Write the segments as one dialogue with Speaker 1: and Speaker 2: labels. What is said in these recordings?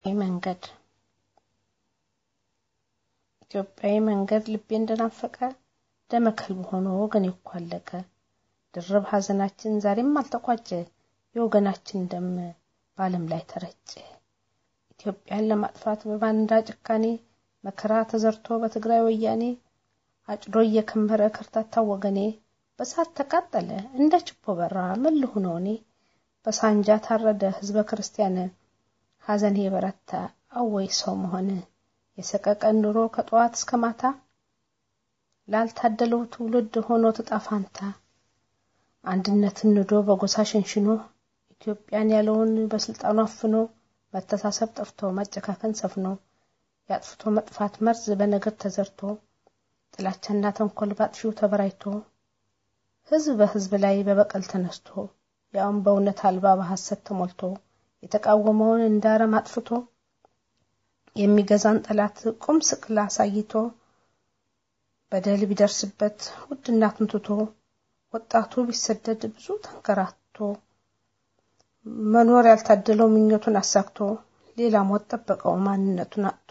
Speaker 1: መንገድ ኢትዮጵያዊ መንገድ ልቤ እንደናፈቀ ደመ ከልብ ሆኖ ወገን ይኳለቀ ድርብ ሐዘናችን ዛሬም አልተቋጨ የወገናችን ደም በዓለም ላይ ተረጨ። ኢትዮጵያን ለማጥፋት በባንዳ ጭካኔ መከራ ተዘርቶ በትግራይ ወያኔ አጭዶ እየከመረ ከርታታ ወገኔ በሳት ተቃጠለ እንደ ችቦ በራ ምን ልሁን እኔ በሳንጃ ታረደ ህዝበ ክርስቲያን ሐዘኔ በረታ አወይ ሰው መሆን የሰቀቀን ኑሮ ከጠዋት እስከ ማታ ላልታደለው ትውልድ ሆኖ ተጣፋንታ አንድነትን ንዶ በጎሳ ሸንሽኖ ኢትዮጵያን ያለውን በስልጣኑ አፍኖ መተሳሰብ ጠፍቶ መጨካከን ሰፍኖ የአጥፍቶ መጥፋት መርዝ በነገር ተዘርቶ ጥላቻና ተንኮል ባጥፊው ተበራይቶ ህዝብ በህዝብ ላይ በበቀል ተነስቶ ያውም በእውነት አልባ በሐሰት ተሞልቶ የተቃወመውን እንዳረም አጥፍቶ የሚገዛን ጠላት ቁም ስቅል አሳይቶ በደል ቢደርስበት ውድ እናቱን ትቶ ወጣቱ ቢሰደድ ብዙ ተንከራቶ መኖር ያልታደለው ምኞቱን አሳክቶ ሌላ ሞት ጠበቀው ማንነቱን አጥቶ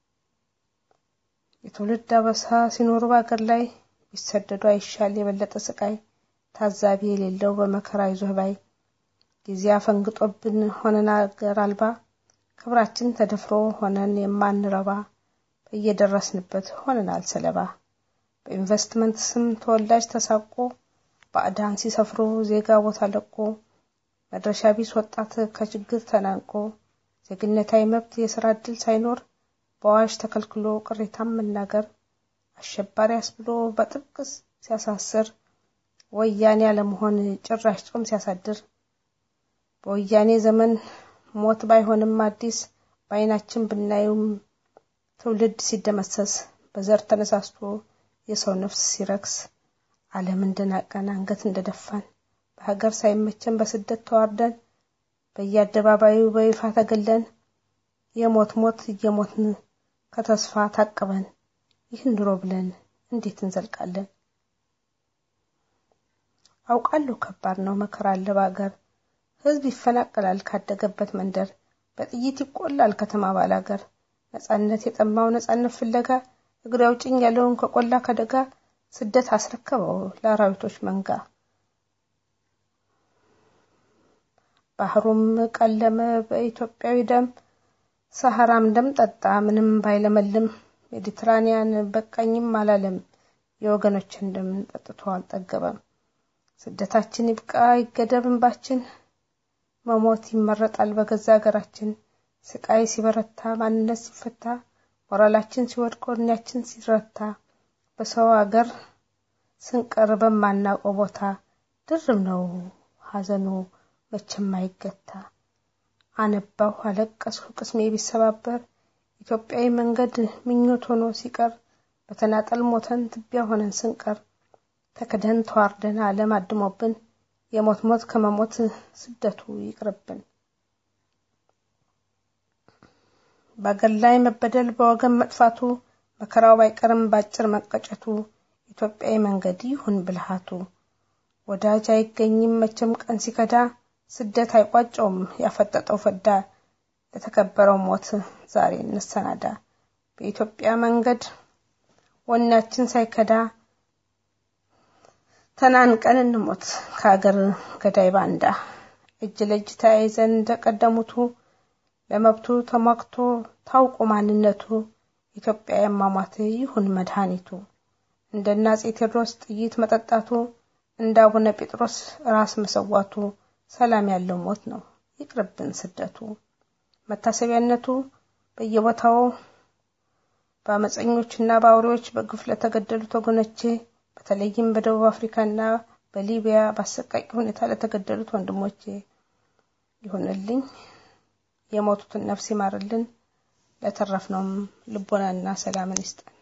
Speaker 1: የትውልድ አበሳ ሲኖሩ በአገር ላይ ቢሰደዱ አይሻል የበለጠ ስቃይ ታዛቢ የሌለው በመከራ ይዞህ ባይ ጊዜ አፈንግጦብን ሆነን አገር አልባ ክብራችን ተደፍሮ ሆነን የማንረባ በየደረስንበት ሆነናል ሰለባ በኢንቨስትመንት ስም ተወላጅ ተሳቆ ባዕዳን ሲሰፍሩ ዜጋ ቦታ ለቆ መድረሻ ቢስ ወጣት ከችግር ተናንቆ ዜግነታዊ መብት የስራ እድል ሳይኖር በአዋጅ ተከልክሎ ቅሬታም መናገር አሸባሪ አስብሎ በጥብቅ ሲያሳስር ወያኔ አለመሆን ጭራሽ ጾም ሲያሳድር በወያኔ ዘመን ሞት ባይሆንም አዲስ በአይናችን ብናየውም ትውልድ ሲደመሰስ በዘር ተነሳስቶ የሰው ነፍስ ሲረክስ ዓለም እንደናቀን አንገት እንደደፋን በሀገር ሳይመቸን በስደት ተዋርደን በየአደባባዩ በይፋ ተገለን የሞት ሞት እየሞትን ከተስፋ ታቅበን ይህን ኑሮ ብለን እንዴት እንዘልቃለን? አውቃለሁ ከባድ ነው መከራ አለ በአገር ህዝብ ይፈናቀላል ካደገበት መንደር በጥይት ይቆላል ከተማ ባላገር ነጻነት የጠማው ነጻነት ፍለጋ እግሬ አውጭኝ ያለውን ከቆላ ከደጋ ስደት አስረከበው ለአራዊቶች መንጋ ባህሩም ቀለመ በኢትዮጵያዊ ደም ሰሐራም ደም ጠጣ ምንም ባይለመልም ሜዲትራኒያን በቃኝም አላለም የወገኖችን ደም ጠጥቶ አልጠገበም ስደታችን ይብቃ ይገደብ እንባችን መሞት ይመረጣል በገዛ ሀገራችን ስቃይ ሲበረታ ማንነት ሲፈታ ሞራላችን ሲወድቅ ወኔያችን ሲረታ በሰው አገር ስንቀር በማናውቀው ቦታ ድርብ ነው ሐዘኑ መቼም አይገታ አነባሁ አለቀስሁ ቅስሜ ቢሰባበር ኢትዮጵያዊ መንገድ ምኞት ሆኖ ሲቀር በተናጠል ሞተን ትቢያ ሆነን ስንቀር ተክደን ተዋርደን ዓለም አድሞብን የሞት ሞት ከመሞት ስደቱ ይቅርብን። በአገር ላይ መበደል በወገን መጥፋቱ መከራው ባይቀርም ባጭር መቀጨቱ ኢትዮጵያዊ መንገድ ይሁን ብልሃቱ። ወዳጅ አይገኝም መቼም ቀን ሲከዳ ስደት አይቋጨውም ያፈጠጠው ፈዳ። ለተከበረው ሞት ዛሬ እንሰናዳ። በኢትዮጵያ መንገድ ወኔያችን ሳይከዳ ተናንቀን እንሞት ከሀገር ገዳይ ባንዳ። እጅ ለእጅ ተያይዘን እንደቀደሙቱ ለመብቱ ተሟግቶ ታውቆ ማንነቱ ኢትዮጵያ የማሟት ይሁን መድኃኒቱ። እንደ አፄ ቴዎድሮስ ጥይት መጠጣቱ እንደ አቡነ ጴጥሮስ ራስ መሰዋቱ ሰላም ያለው ሞት ነው ይቅርብን ስደቱ። መታሰቢያነቱ በየቦታው በአመፀኞችና በአውሬዎች በግፍ ለተገደሉት ወገኖቼ በተለይም በደቡብ አፍሪካና በሊቢያ በአሰቃቂ ሁኔታ ለተገደሉት ወንድሞቼ ይሁንልኝ። የሞቱትን ነፍስ ይማርልን፣ ለተረፍነውም ልቦናና ሰላምን ይስጠን።